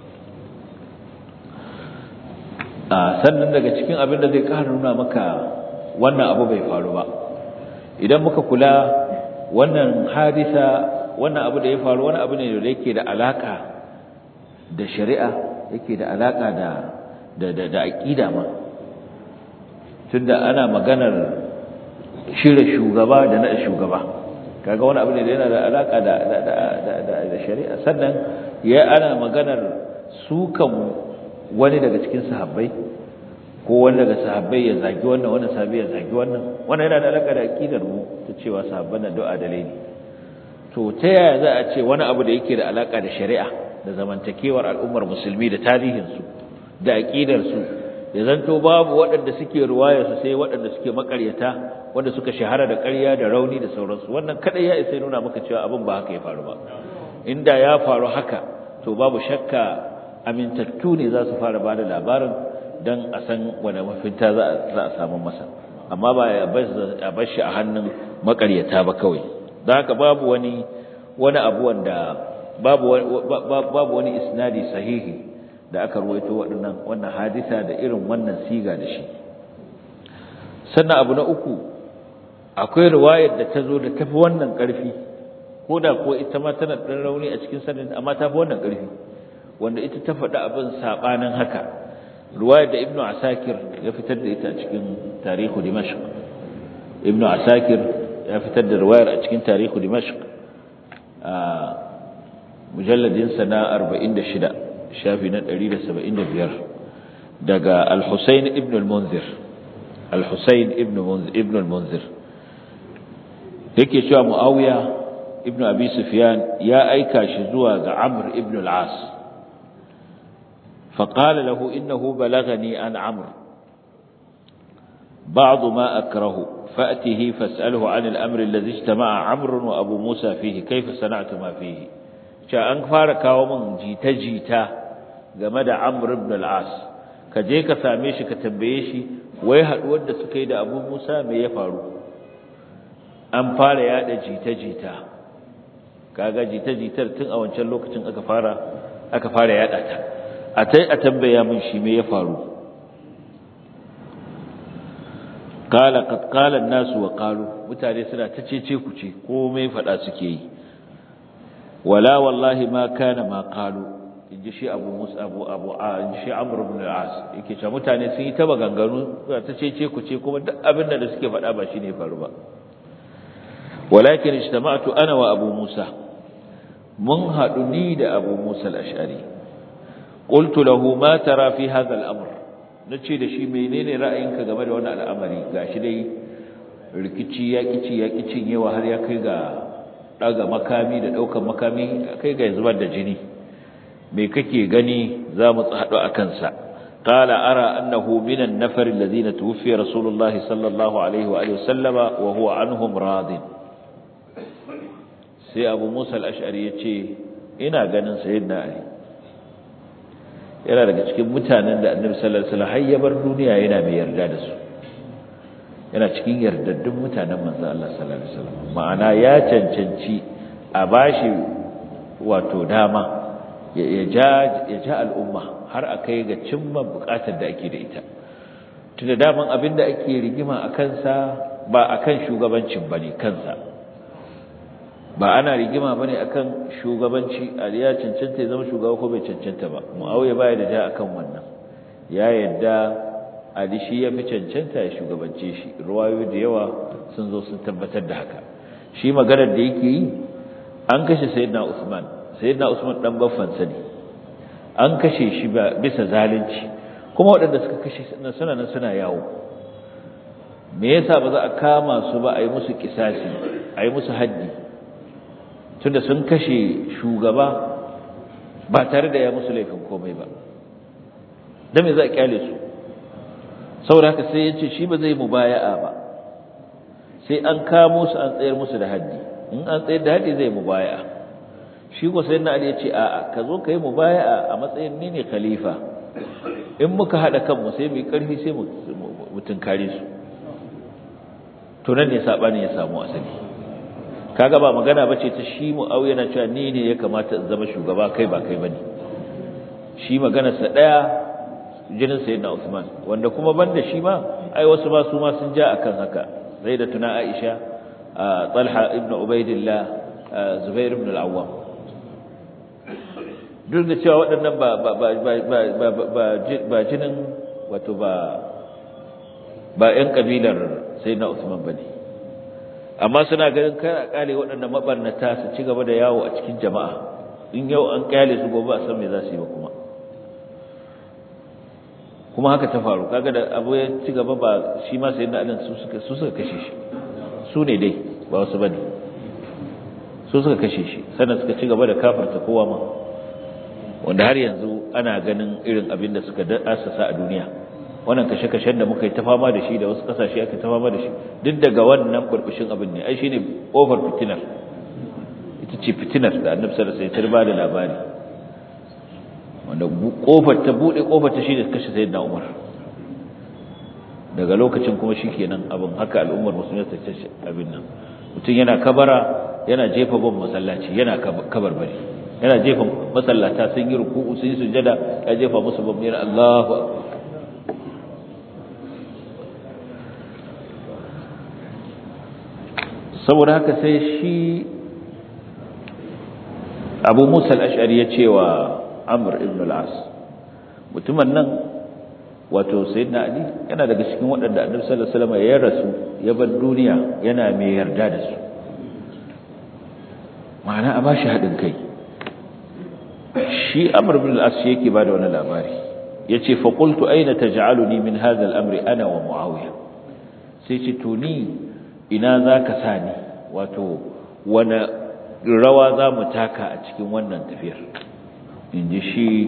sannan daga cikin abin da zai ƙara nuna maka wannan abu bai faru ba idan muka kula wannan hadisa wannan abu da ya faru wani abu ne da yake da alaka da shari'a yake da alaka da da da, da aqida ma tunda ana maganar shirye shugaba da na shugaba kaga wani abu ne da yana da alaka da da shari'a sannan ya ana maganar sukan wani daga cikin sahabbai ko wani daga sahabbai ya zagi wannan wannan sahabbai ya zagi wannan wannan yana da alaka da aqidar mu ta cewa sahabban nan du'a dalai ne to ta yaya za a ce wani abu da yake da alaka da shari'a da zamantakewar al'ummar musulmi da tarihin su da aqidar su ya zanto babu waɗanda suke ruwaya su sai waɗanda suke makaryata wanda suka shahara da ƙarya da rauni da sauransu wannan kadai ya isa nuna maka cewa abin ba haka ya faru ba inda ya faru haka to babu shakka amintattu ne za su fara bada labarin dan a san wani mafinta za a samu masa amma ba ya bar shi a hannun makaryata ba kawai don haka babu wani wani abu wanda babu babu wani isnadi sahihi da aka ruwaito waɗannan wannan hadisa da irin wannan siga da shi sannan abu na uku akwai riwayar da ta zo da tafi wannan ƙarfi ko da ko ita ma tana ɗan rauni a cikin sanin amma tafi wannan ƙarfi wanda ita ta faɗi abin saɓanin haka riwayar da ibnu asakir ya fitar da ita a cikin tarihu dimashq ibnu asakir ya fitar da riwayar a cikin tarihu dimashq a mujalladin sa na 46 shafi na 175 daga al-husayn ibn al-munzir al-husayn ibn ibn al-munzir yake cewa muawiya ibn abi sufyan ya aika shi zuwa ga amr ibn al-as فقال له إنه بلغني عن عمرو بعض ما أكره فأته فاسأله عن الأمر الذي اجتمع عمرو وأبو موسى فيه كيف صنعت ما فيه شاء أنفار كاومن جيتا جيتا game da Amr ibn al-As ka je ka same shi ka tambaye shi wai haduwar da suka yi da Abu Musa me ya faru an fara yada jita jita kaga jita jitar tun a wancan lokacin aka fara aka fara yada ta a tai a tambaya min shi me ya faru qala qad qala an-nas wa qalu mutane suna ta cece ku ce komai fada suke yi wala wallahi ma kana ma qalu inji shi Abu Musa Abu Abu inji shi Amr ibn al-As yake cewa mutane sun yi ta maganganu suna ta cece ku ce kuma duk abin da suke fada ba shine faru ba walakin ijtama'tu ana wa Abu Musa mun hadu ni da Abu Musa al-Ash'ari qultu lahu ma tara fi hadha al-amr nace da shi menene ra'ayinka game da wannan al'amari gashi dai rikici ya kici ya kicin yawa har ya kai ga daga makami da daukan makami kai ga zubar da jini me kake gani za mu tsado akan sa qala ara annahu min an-nafar alladhina tuwfiya rasulullahi sallallahu alaihi wa alihi wasallama wa huwa anhum radin sai abu musa al-ash'ari yace ina ganin sayyidina ali yana daga cikin mutanen da annabi sallallahu alaihi wasallam ya bar duniya yana mai yarda da su yana cikin yardaddun mutanen manzo Allah sallallahu alaihi wasallam ma'ana ya cancanci a bashi wato dama ya ja ya ja al'umma har akai ga cimma bukatar da ake da ita tunda daman abinda ake rigima akan sa ba akan shugabancin bane kansa ba ana rigima bane akan shugabanci ya cancanta ya zama shugaba ko bai cancanta ba muawiya baya da ja akan wannan ya yadda ali shi ya fi cancanta ya shugabance shi ruwayoyi da yawa sun zo sun tabbatar da haka shi maganar da yake yi an kashe sayyidina usman sayyidina usman dan baffan sani an kashe shi ba bisa zalunci kuma waɗanda suka kashe suna nan suna yawo me yasa ba za a kama su ba a yi musu kisasi a yi musu haddi tunda sun kashe shugaba ba tare da ya musu laifin komai ba dan me za a kyale su saboda haka sai yace shi ba zai mubaya'a ba sai an kamo su an tsayar musu da haddi in an tsayar da haddi zai mubaya'a shi ko sai na Ali yace a'a ka zo kai mubaya'a a matsayin ni ne khalifa in muka hada kanmu sai mu karfi sai mu mutunkare su to nan ne sabani ya samu asali kaga ba magana bace ta shi Muawiya na cewa ni ne ya kamata in zama shugaba kai ba kai bane shi maganar sa daya jinin sayyidina Usman wanda kuma banda shi ma ai wasu ma su ma sun ja akan haka tuna Aisha Talha ibn Ubaidillah Zubair ibn al-Awwam duk da cewa waɗannan ba ba ba ba ba ba jinin wato ba ba ƴan kabilar sayyidina Usman bane amma suna ganin kar a kale waɗannan mabarnata su ci gaba da yawo a cikin jama'a in yau an kyale su gobe a san me za su yi ba kuma kuma haka ta faru kaga da abu ya ci gaba ba shi ma sayyidina Ali su suka su suka kashe shi su ne dai ba wasu bane su suka kashe shi sannan suka ci gaba da kafarta kowa ma wanda har yanzu ana ganin irin abin da suka asasa a duniya wannan kashe-kashen da muka yi ta fama da shi da wasu kasashe aka ta fama da shi duk daga wannan burbushin abin ne ai shine over fitinar ita ce fitinar da annabi sallallahu alaihi wasallam ya da labari wanda kofar ta bude kofar ta shine kashe sayyidina Umar daga lokacin kuma shikenan abin haka al'ummar musulmi ta ce abin nan mutum yana kabara yana jefa bom masallaci yana kabarbari yana jefa masallata sun yi ruku'u sun yi sujada ya jefa musu bom yana Allahu akbar saboda haka sai shi abu musa al'ashari ya ce wa amur ibn al'as mutumin nan wato sai na ali yana daga cikin waɗanda annabi sallallahu alaihi wasallam ya rasu ya bar duniya yana mai yarda da su ma'ana a bashi haɗin kai shi amur ibn al'as yake ba da wani labari ya ce faƙultu aina ta ja'aluni min hadha al'amri ana wa mu'awiya sai ce to ni ina za ka sa ni wato wani rawa za mu taka a cikin wannan tafiyar in ji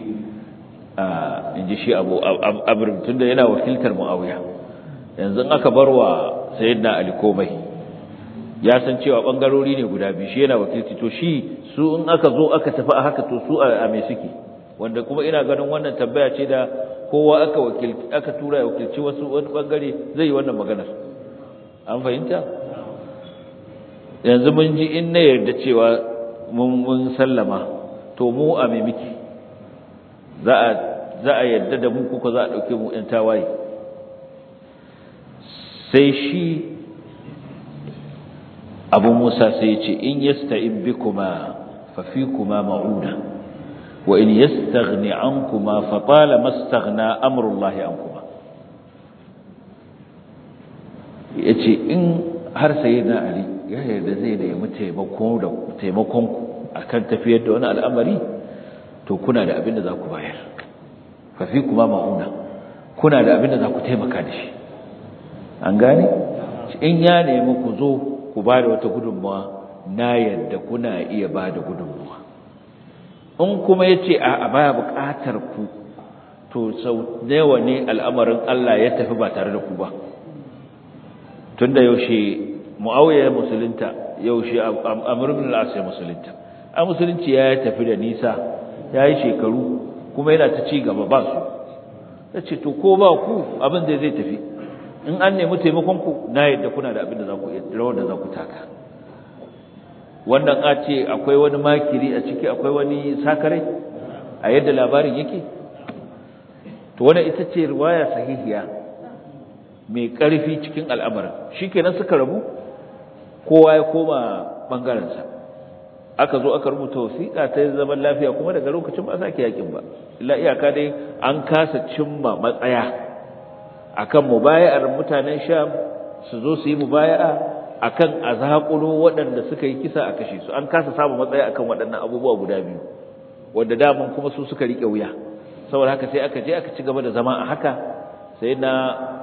shi abu abirin tun da yana wakiltar mu'awiya yanzu aka bar wa sayyidina ali komai ya san cewa ɓangarori ne guda biyu shi yana wakilci to shi su in aka zo aka tafi a haka to su a me suke wanda kuma ina ganin wannan tambaya ce da kowa aka wakilci aka tura ya wakilci wasu wani bangare zai yi wannan maganar an fahimta yanzu mun ji in na yarda cewa mun sallama to mu a mai miki za a za a yarda da mu kuka za a dauke mu ɗan tawaye sai shi abu musa sai ya ce in yasta'in bikuma fa fikuma ma'una wa in yastaghni ankuma fa tala mastaghna amrullahi ankuma yace in har sayyidina ali ya yarda zai nemi taimako da taimakon ku akan tafiyar da wani al'amari to kuna da abin da za ku bayar fa fikuma ma'una kuna da abin da za ku taimaka da shi an gane in ya nemi ku zo ku ba da wata gudunmawa na yadda kuna iya ba da gudunmawa in kuma ya ce a baya buƙatar ku to sau yawa ne al'amarin Allah ya tafi ba tare da ku ba tun da yaushe mu'awiyar musulunta yaushe amurbin al'asir musulunta a musulunci ya tafi da nisa ya yi shekaru kuma yana ta ci gaba ba su ya ce to ko ba ku abin da zai tafi in an nemi taimakon ku na yadda kuna da abin da za ku rawar da za ku taka wannan a ce akwai wani makiri a ciki akwai wani sakare a yadda labarin yake to wannan ita ce riwaya sahihiya mai ƙarfi cikin al'amarin shikenan suka rabu kowa ya koma bangarensa aka zo aka rubuta wasiƙa ta zaman lafiya kuma daga lokacin ba sake yakin ba illa iyaka dai an kasa cimma matsaya akan mubaya'ar mutanen Sham su zo su yi mubaya'a akan azaqulo waɗanda suka yi kisa a kashe su an kasa samu matsaya akan waɗannan abubuwa guda biyu wanda daman kuma su suka rike wuya saboda haka sai aka je aka ci gaba da zama a haka sai na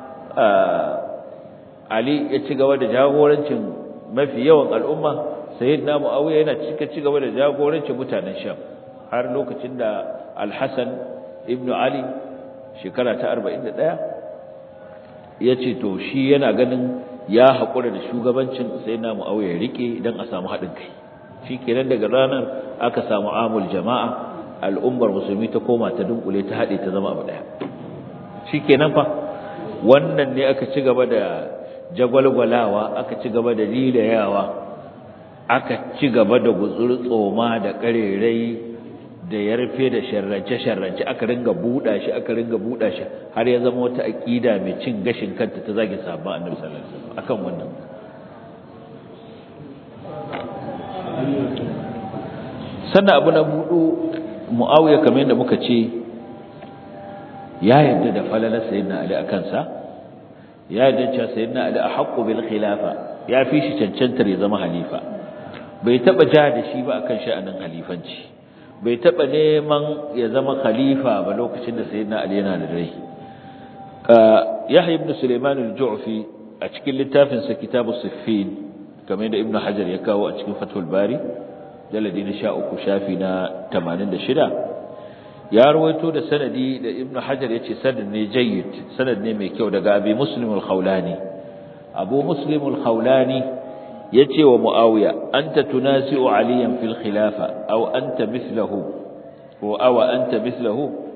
Ali ya ci gaba da jagorancin mafi yawan al'umma sayyidina Muawiya yana cika ci gaba da jagorancin mutanen Sham har lokacin da Al-Hasan ibn Ali shekara ta 41 ya ce to shi yana ganin ya haƙura da shugabancin sai na mu'awiyar rike don a samu haɗin kai shi kenan daga ranar aka samu amul jama'a al'ummar musulmi ta koma ta dunkule ta haɗe ta zama abu ɗaya shi kenan fa wannan ne aka ci gaba da jagwalgwalawa aka ci gaba da lilayawa aka ci gaba da gutsur tsoma da ƙarerai da ya rufe da sharrance-sharrance aka ringa buɗa shi aka ringa buɗa shi har ya zama wata aƙida mai cin gashin kanta ta zagi sabon annabi sallallahu alaihi wasallam akan wannan sannan abu na buɗu mu'awiya kamar yadda muka ce ya yarda da falalar sayyidina ali a kansa ya yarda cewa sayyidina ali a haqqu bil khilafa ya fi shi cancantar ya zama halifa bai taba ja da shi ba akan sha'anin halifanci bai taɓa neman ya zama khalifa ba lokacin da sayyidina Ali yana da rai Yahya ibn Sulaiman al-Ju'fi a cikin littafin sa Kitabu Siffin kamar da Ibn Hajar ya kawo a cikin Fathul Bari jaladi na 13 shafi na 86 ya rawaito da sanadi da Ibn Hajar yace sanad ne jayyid sanad ne mai kyau daga Abi Muslim al-Khawlani Abu Muslim al-Khawlani yace wa Muawiya anta tunasi'u aliyan fil khilafa aw anta mithluhu ko aw anta mithluhu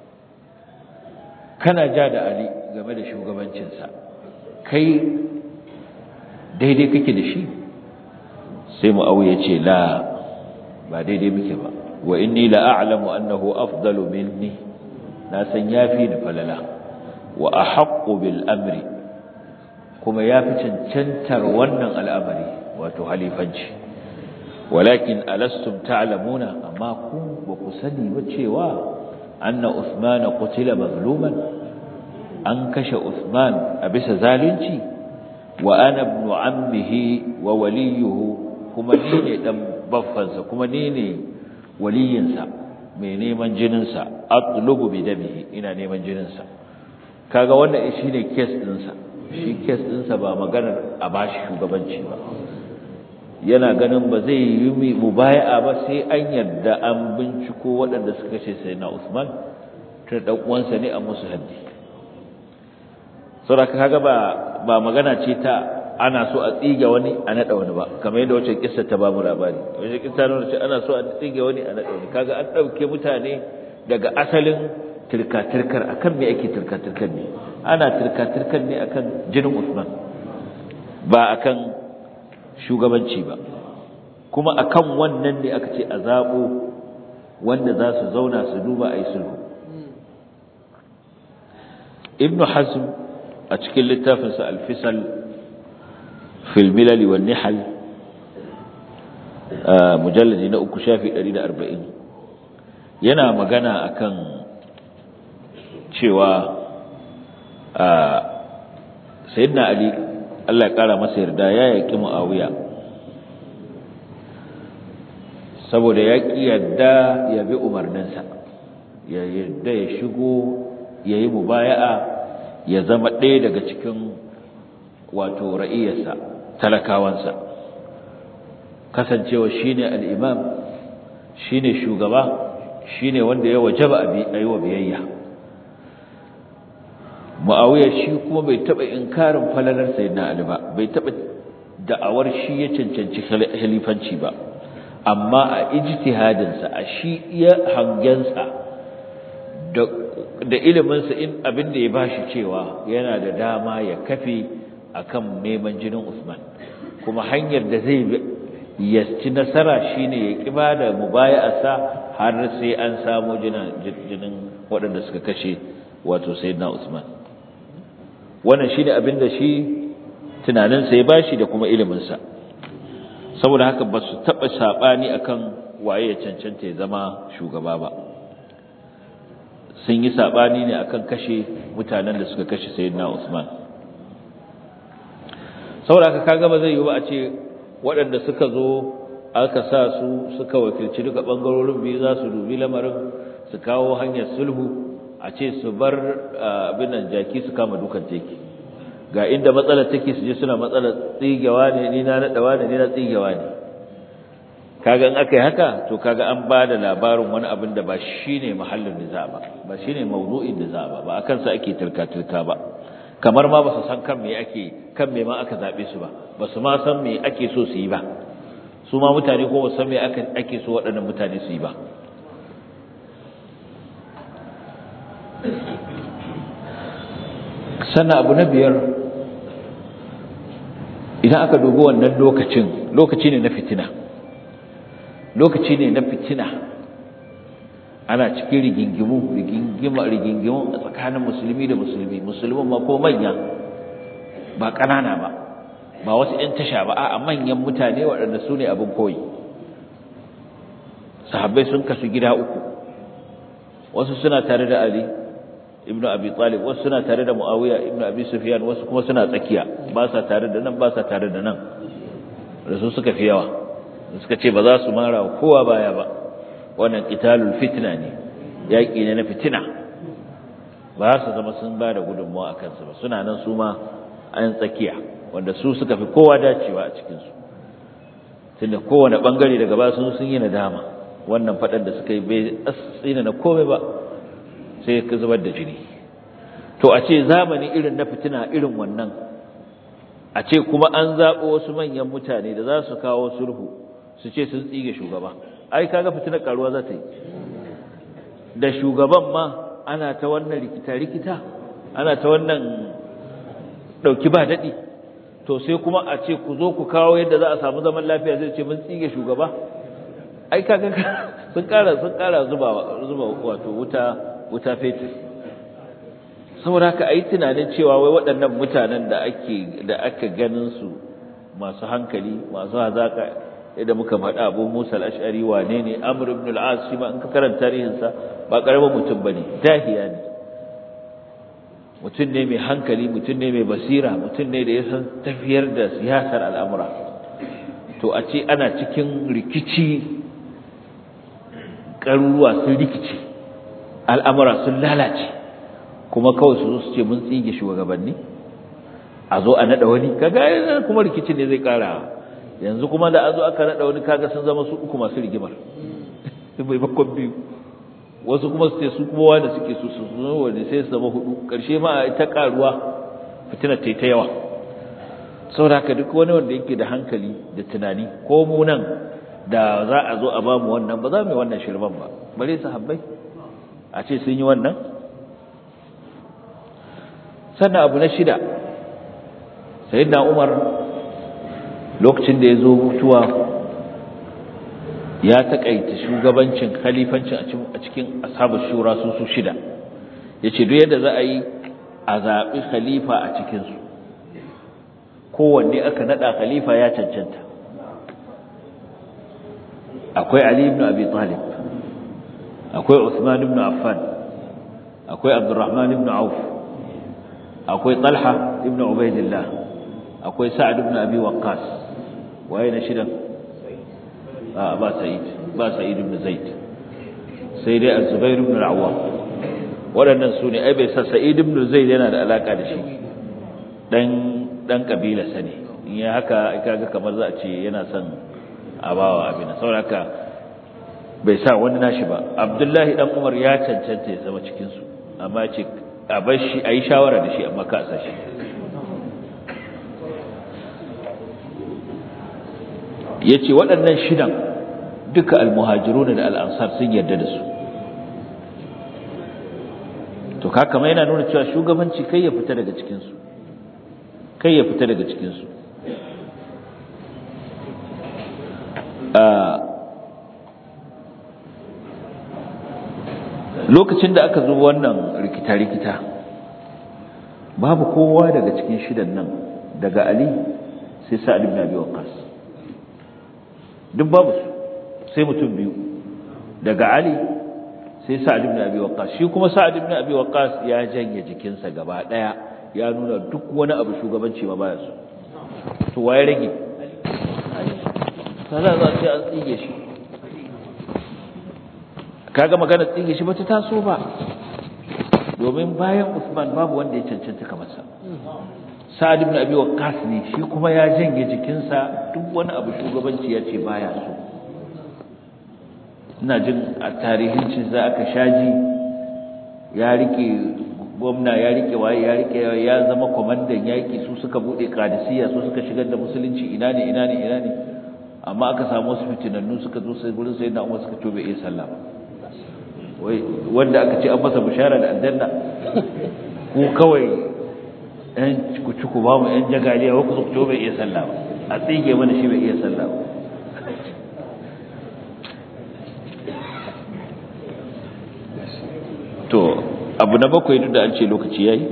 kana ja da Ali game da shugabancin sa kai daidai kake da shi sai Muawiya yace la ba daidai muke ba wa inni la a'lamu annahu afdalu minni na san yafi ni falala wa ahaqqu bil amri kuma ya fi cancantar wannan al'amari wato halifanci walakin alastum ta'lamuna amma ku ba ku sani ba cewa anna Uthman qutila mazluman an kashe Uthman a bisa zalunci wa ana ibn ammihi wa waliyuhu kuma ni ne dan baffansa kuma ni ne waliyinsa mai neman jininsa atlubu bi damihi ina neman jininsa kaga wannan shine case ɗinsa shi kes ɗinsa ba maganar a bashi shugabanci ba yana ganin ba zai yi mubaya'a ba sai an yarda an binciko waɗanda suka ce sai na Usman tun ɗan uwansa ne a musu haddi saboda kaga ba ba magana ce ta ana so a tsige wani a naɗa wani ba kamar yadda wacce kissa ta ba mu labari wacce kissa ta ce ana so a tsige wani a naɗa wani kaga an ɗauke mutane daga asalin tirka-tirkar akan me ake tirka-tirkar ne ana tirka-tirkar ne akan jinin Usman ba akan shugabanci ba kuma akan wannan ne aka ce a zabo wanda za su zauna su duba a yi sulhu Ibn Hazm a cikin littafinsa alfisal fil milal wan nihal mujalladi na uku shafi 140 yana magana akan cewa sayyidina ali Allah ya kara masa yarda ya yaki muawiya saboda ya ki yarda ya bi umarninsa ya yarda ya shigo ya yi mubaya'a ya zama ɗaya daga cikin wato ra'iyarsa talakawansa kasancewa shine al-imam shine shugaba shine wanda ya wajaba a yi wa biyayya Muawiya shi kuma bai taba inkarin falalar sayyidina Ali ba bai taba da'awar shi ya cancanci khalifanci ba amma a ijtihadin sa a shi iya hangensa da da ilimin sa in abin da ya bashi cewa yana da dama ya kafe akan neman jinin Usman kuma hanyar da zai ya ci nasara shine ya kiba da mubaya'arsa har sai an samu jinin waɗanda suka kashe wato sayyidina Usman wannan shine abin da shi tunaninsa ya bashi da kuma iliminsa saboda haka ba su taɓa saɓani akan waye ya cancanta ya zama shugaba ba sun yi saɓani ne akan kashe mutanen da suka kashe sayyidina Usman saboda haka kaga ba zai yi ba a ce waɗanda suka zo aka sa su suka wakilci duka ɓangarorin biyu za su dubi lamarin su kawo hanyar sulhu a ce su bar abin nan jaki su kama dukan teki ga inda matsalar take su je suna matsalar tsigewa ne ni na nadawa ne ni na tsigewa ne kaga in aka yi haka to kaga an ba da labarin wani abin da ba shine mahallin niza ba ba shine mawdu'in niza ba ba akan sa ake turka-turka ba kamar ma ba su san kan me ake kan me ma aka zabe su ba ba su ma san me ake so su yi ba su ma mutane ko ba san me ake so waɗannan mutane su yi ba sannan abu na biyar idan aka dubi wannan lokacin lokaci ne na fitina lokaci ne na fitina ana cikin rigingimu rigingima rigingimu a tsakanin musulmi da musulmi musulmin ma ko manya ba ƙanana ba ba wasu 'yan tasha ba a manyan mutane waɗanda su ne abin koyi sahabbai sun kasu gida uku wasu suna tare da ali ibnu abi talib wasu suna tare da muawiya ibnu abi sufyan wasu kuma suna tsakiya ba sa tare da nan ba sa tare da nan da su suka fi yawa suka ce ba za su mara kowa baya ba wannan qitalul fitna ne yaki ne na fitina ba su zama sun ba da gudunmawa akan su ba suna nan su ma an tsakiya wanda su suka fi kowa dacewa a cikin su tunda kowane bangare daga ba sun sun yi nadama wannan fadan da suka yi bai tsina na komai ba sai ka zubar da jini to a ce zamani irin na fitina irin wannan a ce kuma an zaɓo wasu manyan mutane da za su kawo sulhu su ce sun tsige shugaba ai kaga fitinar karuwa za ta yi da shugaban ma ana ta wannan rikita-rikita ana ta wannan ɗauki ba daɗi to sai kuma a ce ku zo ku kawo yadda za a samu zaman lafiya zai ce mun tsige shugaba ai kaga sun ƙara sun ƙara zuba zuba wato wuta wuta fetur saboda haka ayi tunanin cewa wai waɗannan mutanen da ake da aka ganin su masu hankali masu hazaka idan muka faɗa Abu Musa al-Ash'ari wane ne Amr ibn al-As shi ma in ka karanta tarihin sa ba karamin mutum bane dahiya ne mutum ne mai hankali mutum ne mai basira mutum ne da ya san tafiyar da siyasar al'amura to a ce ana cikin rikici ƙaruruwa sun rikici al'amura sun lalace kuma kawai su zo su ce mun tsige shugabanni a zo a naɗa wani kaga kuma rikicin ne zai ƙara yanzu kuma da an zo aka naɗa wani kaga sun zama su uku masu rigimar bai bakon biyu wasu kuma su ce su kuma wanda suke su su zo wani sai su zama hudu ƙarshe ma ta ƙaruwa fitina ta yi ta yawa saboda haka duk wani wanda yake da hankali da tunani ko mu nan da za a zo a ba mu wannan ba za mu yi wannan shirman ba bare sahabbai a ce sun yi wannan sannan abu na shida sayyidina umar lokacin da ya zo mutuwa ya taƙaita shugabancin khalifancin a cikin ashabu shura su su shida ya ce duk yadda za a yi a zaɓi khalifa a cikinsu kowanne aka naɗa khalifa ya cancanta akwai ali ibn abi talib akwai usman ibn affan akwai abdurrahman ibn auf akwai talha ibn ubaidillah akwai sa'ad ibn abi waqqas waye na shidan a ba sa'id ba sa'id ibn zaid sai dai az-zubair ibn al-awwam waɗannan su ne ai bai sa sa'id ibn zaid yana da alaka da shi dan dan kabila sane in ya haka kaga kamar za a ce yana son abawa abin saboda bai sa wani nashi ba abdullahi dan umar ya cancanta ya zama cikin su amma ce a bar shi ayi shawara da shi amma ka sa shi yace waɗannan shidan duka almuhajiruna da al'ansar sun yarda da su to kaka mai yana nuna cewa shugabanci kai ya fita daga cikin su kai ya fita daga cikin su lokacin da aka zo wannan rikita-rikita babu kowa daga cikin shidan nan daga Ali sai Sa'ad ibn Abi Waqqas duk babu su sai mutum biyu daga Ali sai Sa'ad ibn Abi Waqqas shi kuma Sa'ad ibn Abi Waqqas ya janye jikinsa gaba daya ya nuna duk wani abu shugabanci ma baya so to waye rage sana za sai an tsige shi kaga magana tsige shi bata taso ba domin bayan Usman babu wanda ya cancanta kamar sa Sa'ad ibn Abi Waqqas ne shi kuma ya janye jikinsa duk wani abu shugabanci ya ce baya so ina jin a tarihin cin za aka shaji ya rike gwamna ya rike waye ya rike ya zama kwamandan yaki su suka bude kadisiya su suka shigar da musulunci ina ne ina ne ina ne amma aka samu wasu fitinannu suka zo sai gurin sai na umar suka tobe iya sallah wai wanda aka ce an masa bishara da aljanna ku kawai yan ku ci ku ba mu yan jagaliya wa ku zo ku tobe iya sallah a tsige mana shi bai iya sallah ba to abu na bakwai duk da an ce lokaci yayi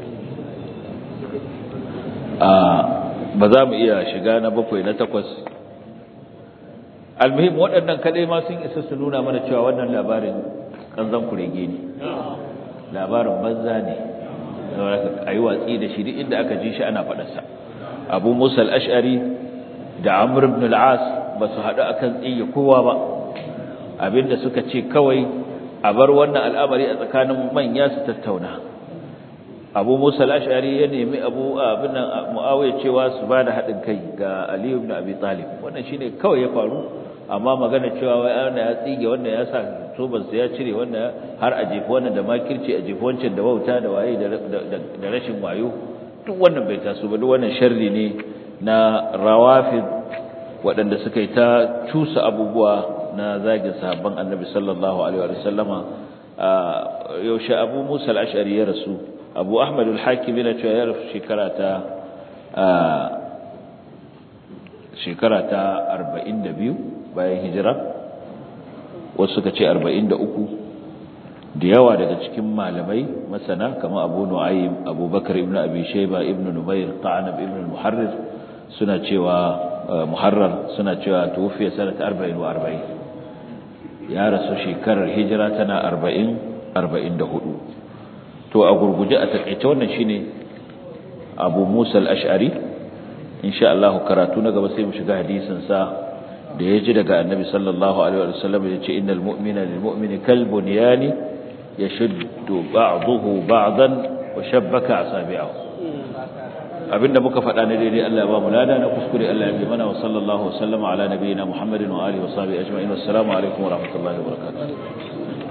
a ba za mu iya shiga na bakwai na takwas almuhim waɗannan kadai ma sun isa su nuna mana cewa wannan labarin kanzan kurege ne labarin banza ne a yi watsi da shi duk inda aka ji shi ana faɗarsa abu musa al-ash'ari da amr ibn al-as ba su haɗu akan tsiye kowa ba abinda suka ce kawai a bar wannan al'amari a tsakanin manya su tattauna abu musa al-ash'ari ya nemi abu abin muawiya cewa su bada haɗin kai ga ali ibn abi talib wannan shine kawai ya faru amma magana cewa wai ana ya tsige wanda ya sa soban ya cire wanda har a jefi wannan da makirci a jefi wancan da wauta da waye da rashin wayo duk wannan bai taso ba duk wannan sharri ne na rawafid waɗanda suka yi ta cusa abubuwa na zagin sahabban annabi sallallahu alaihi wa sallama yaushe abu musa al-ash'ari ya rasu abu ahmad al-hakim yana cewa ya rasu shekara ta shekara ta 42 bayan hijira wasu suka ce 43 da yawa daga cikin malamai masana kamar abu nu'aym abubakar ibn abi shayba ibn numayr qanab ibn muharrir suna cewa muharrar suna cewa tufiya sanata 40 ya rasu shekarar hijira tana 40 44 to a gurguje a takaice wannan shine Abu Musa al-Ash'ari insha Allah karatu na gaba sai mu shiga hadisin sa da yaji daga Annabi sallallahu alaihi wasallam yace innal mu'mina lil mu'mini kal bunyani yashuddu ba'dahu ba'dan wa shabbaka asabi'ahu abinda muka faɗa ne daidai Allah ya ba mu lada na kuskure Allah ya bi mana wa sallallahu wasallama ala nabiyyina Muhammadin wa alihi wa sahbihi ajma'in assalamu alaikum wa rahmatullahi wa barakatuh